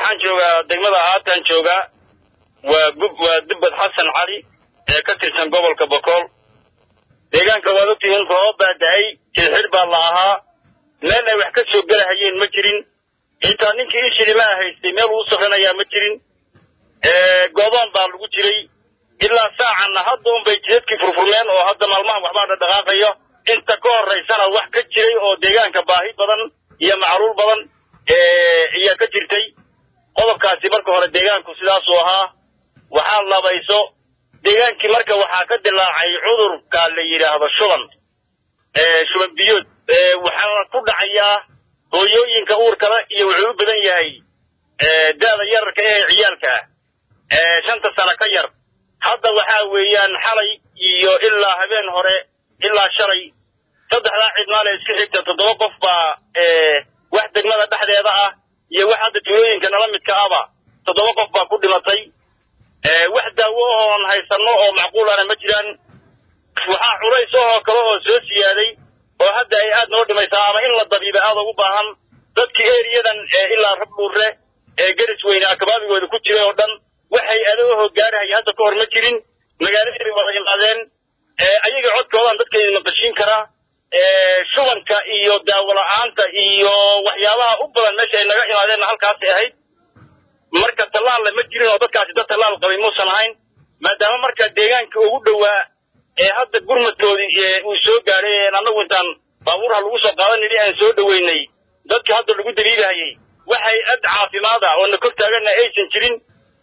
waxaan joogaa degmada haatan joogaa waa gub waa dubbad xasan cali ee ka tirsan gobolka bokool deegaanka waad ogtihiin roob baa da-ay jilxir baa la ahaa meel ay wax ka soo gelahayeen ma jirin xitaa ninkii ishilimaa haystay meel uu safranayaa ma jirin goodoon baa lagu jiray ilaa saacanna hadda unbay jidadkii furfurmeen oo hadda maalmahan waxbaa dhadhaqaaqayo inta ka horaysana wax ka jiray oo deegaanka baahi badan iyo macluul badan ayaa ka jirtay qodobkaasi marka hore deegaanku sidaasuu ahaa waxaa labayso deegaankii marka waxaa ka dilaacay cudurka la yidhaahdo shuban shuban biyood waxaana ku dhacayaa hooyooyinka uurkale iyo wuxuu u badan yahay da-da yararka ee ciyaalka ah shanta sano ka yar hadda waxaa weeyaan xalay iyo ilaa habeen hore ilaa shalay saddexdaa cidmaale iska xigta toddoba qof baa wax degmada dhexdeeda ah iyo wax hadda tuulooyinka nala midka ahba toddoba qof baa ku dhimatay wax daawo oon haysanno oo macquulana ma jiraan waxaa culays ahoo kale oo soo siyaaday oo hadda ay aad noo dhimaysaa ama in la dabiiba aada ugu baahan dadkii eriyadan ilaa rabdhuurre ee geris weyne akabaabigooda ku jiray oo dhan waxay adooho gaarahaya hadda ka hor ma jirin magaaladay wada imaadeen ayaga codkoodan dadkayda maqashiin karaa shubanka iyo daawo la-aanta iyo waxyaabaha u badan meesha ay naga imaadeenna halkaasay ahayd marka tallaalla ma jirin oo dadkaasi dad tallaal qabay muusan ahayn maadaama marka deegaanka ugu dhowaa ee hadda gurmadkoodii uu soo gaadhay annagu intaan baabuurha lagu soo qaadanayay aan soo dhoweynay dadka hadda lagu daliilahayay waxay ad caafimaad ah oo na kor taagana aysan jirin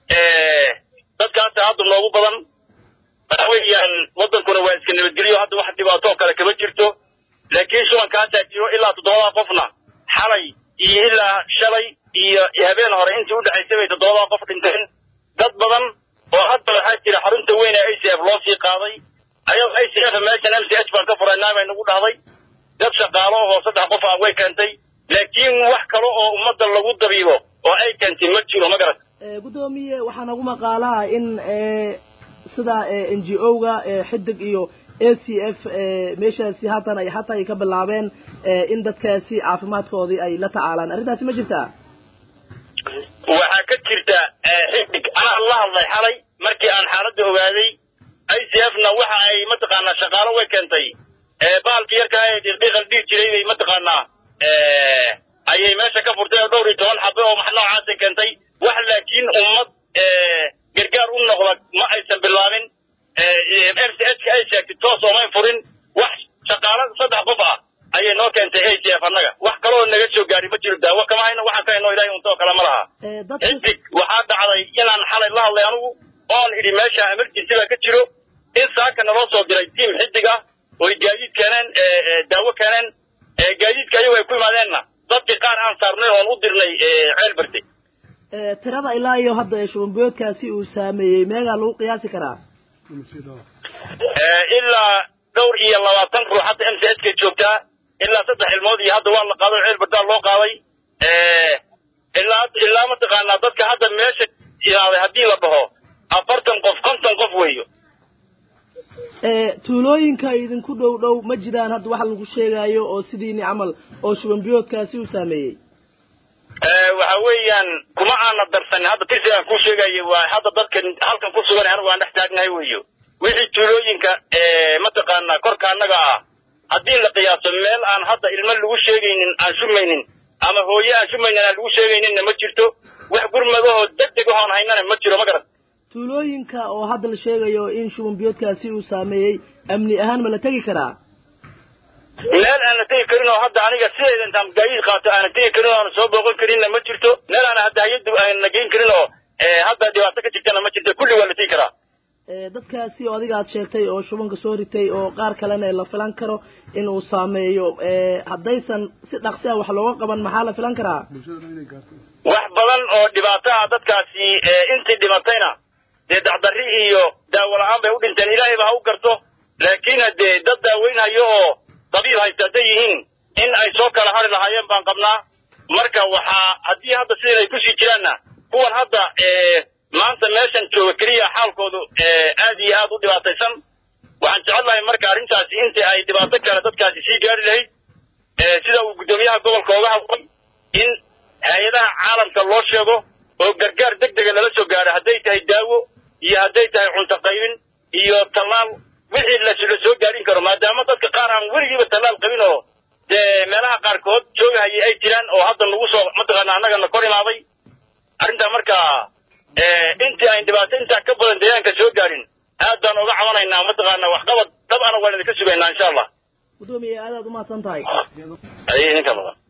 dadkaasa hadda noogu badan waxa weeyaan waddankuna waa iska nabadgelyo hadda wax dhibaatoo kale kama jirto laakiin shubankaasaa jiro ilaa toddobadaa qofna xalay iyo ilaa shalay iyo habeen hore intii u dhexaysay bay toddobadaa qof dhinteen dad badan oo hadda waxaa jira xarunta weyn ee i c f loo sii qaaday ayado i c f meeshan m c h baan ka furaynaa bay nagu dhahday dad shaqaalo oo saddex qof ah way keentay laakiin wax kale oo ummadda lagu dabiibo oo ay keentay ma jiro ma garat guddoomiye waxaa nagu maqaalaha in sida n g o ga xidig iyo a c f meeshaasi haatan ay hataa ay ka bilaabeen in dadkaasi caafimaadkoodii ay la tacaalaan arrintaasi ma jirtaa waxaa ka jirta xidig anaa la hadlay xalay markii aan xaaladda ogaaday i c f na waxa ay mataqaanaa shaqaalo way keentay baalki yarkaa ee dhiiqdhiiqal dhihi jiray bay mataqaanaa ayay meesha ka furtay oo dhowr iyo toban xabe oo max noocaasay keentay wax laakiin ummad gargaar u noqda ma aysan bilaabin m c h ka ay sheegtay toos oomay furin wax shaqaalo saddex qof ah ayay noo keentay a c f annaga wax kaloo naga soo gaari ma jiro daawo kama hayno waxaan ka hayno ilahay untoo kale ma laha xidig waxaa dhacday inaan xalay la hadlay anugu oon idhi meesha emergency baa ka jiro in saaka naloo soo diray tiam xidig ah oy gaadiid keeneen daawo keeneen gaadiidka ayagu ay ku imaadeenna dadkii qaar aan saarnay oon u dirnay ceel barte tirada ilaa iyo hadda shubanbiyoodkaasi uu saameeyey meegaa lagu qiyaasi karaa ilaa dhowr iyo labaatan ruux hadda m c h ka joogtaa ilaa saddex ilmood iyo hadda waa la qaaday ceel bardaa loo qaaday ilaa ilaa mataqaanaa dadka hadda meesha imaaday haddii la dhaho afartan qof konton qof weeyo tuulooyinka idinku dhow dhow ma jiraan hadda waxa lagu sheegaayo oo sidiini camal oo shubanbiyoodkaasi uu saameeyey waxa weeyaan kuma aana darsanin hadda tirsi aan kuu sheegayay waa hadda dadkan halkan ku sugan anigu aan dhex taagnahay weeyo wixii tuulooyinka mataqaanaa korka annaga ah haddii la qiyaaso meel aan hadda ilmo lagu sheegaynin aan shumaynin ama hooye aan shumaynin aan lagu sheegayninna ma jirto wax gurmadahoo deg deg ahoon haynana ma jiro ma garan tuulooyinka oo hadda la sheegayo in shubanbiyoodkaasi uu saameeyey amni ahaan ma la tegi karaa meel aan la tegi karin oo hadda aniga sideeda intaan gaadiid qaato aanan tegi karin oo aanan soo booqan karinna ma jirto meel aana hadda hay-addu aanan geyn karin oo hadda dhibaato ka jirtana ma jirto kulli waa la tegi karaa dadkaasi oo adiga aad sheegtay oo shubanka soo ritay oo qaar kalena la filan karo inuu saameeyo haddaysan si dhaqsi ah wax looga qaban maxaa la filan karaa wax badan oo dhibaataha dadkaasi intii dhimatayna dee dacdarri iyo daawo la-aan bay u dhinteen ilaahayba ha u garto laakiin haddee dad daaweynhayo oo dabiib haysta hadday yihiin in ay soo kala hari lahaayeen baan qabnaa marka waxaa haddii hadda sidan ay kusii jiraanna kuwan hadda maanta meeshan jooga keliya xaalkoodu aad iyo aad u dhibaataysan waxaan jecel lahay marka arrintaasi intii ay dhibaato kale dadkaasi sii gaari lahayd sida uu guddoomiyaha gobolka oga hadlay in hay-adaha caalamka loo sheego oo gargaar deg dega lala soo gaaro hadday tahay daawo iyo hadday tahay cunto qaybin iyo tallaal wixii la la soo gaarin karo maadaama dadka qaar aan weligiiba tallaal qabin oo dee meelaha qaarkood joogahayay ay jiraan oo hadda nagu soo mataqaana annagana kor imaaday arrintaa marka intii ayn dhibaato intaa ka badan deegaanka soo gaarin aad baan uga cabanaynaa mataqaana waxqabad dhab ana waan idinka sugaynaa insha allah gudoomiye aadaad umahadsan tahay ay ninka badan